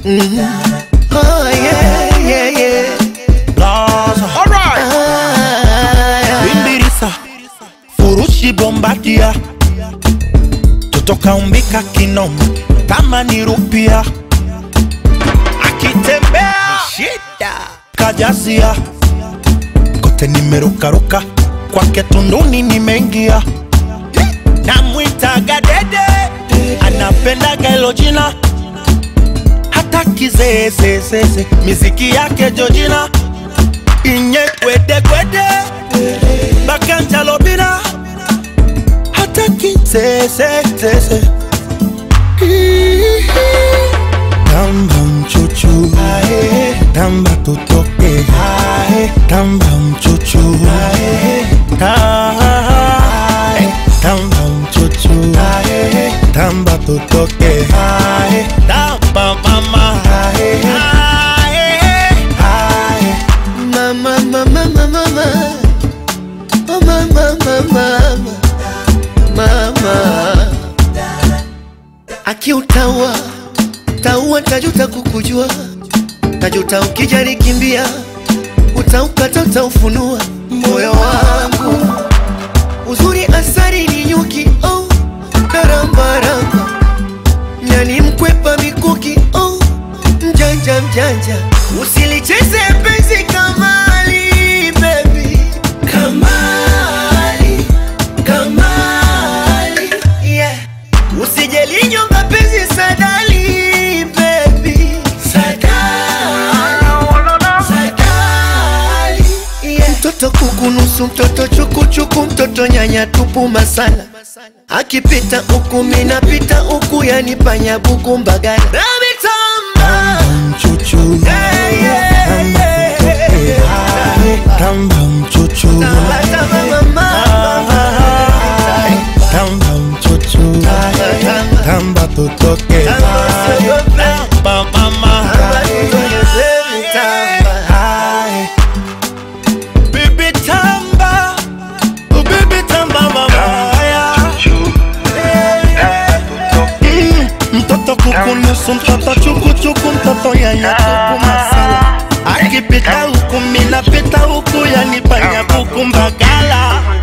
Oh, yeah, yeah, yeah. Gaza. Ah, Bimbirisa furushi bombadia totoka umbika kinoma kama ni rupia akitembea shida kajazia kote nimerukaruka kwake tunduni nimeingia namwitaga dede anapendaga hilo jina hata kizeezezeze miziki yake jojina inye kwedekwede bakanjalobina hata kizeezezeze tamba mchuchu tamba tutoke tamba mchuchu Ta- tamba mchuchu tamba tutoke tamba mama mama, mama, mama, mama. Oh, mama, mama, mama, mama. Akiutaua taua, tajuta kukujua, tajuta ukijari kimbia, utaukata, utaufunua moyo wangu. Uzuri asari ni nyuki, oh, narambaramba nyani mkwepa mikuki, oh, mjanja mjanja, usilicheze penzi kamali, baby, kamali, kamali, yeah. Usijelinyonga penzi sadali, baby, sadali, sadali, yeah. Mtoto kuku nusu, mtoto chukuchuku, mtoto nyanya tupu masala akipita huku minapita huku, yani panya buku mbagala Ramitamba. mchuchu Yeah, yeah, yeah. tamba mchuchu Tamba, mama. tamba mchuchu tamba tutoke tamba mama Aye. Bibi tamba Oh, bibi tamba mama Mm, mtoto kukunusu mtoto chukuchuku mtoto yanya tupu masala akipita huku minapita huku yani panya buku mbagala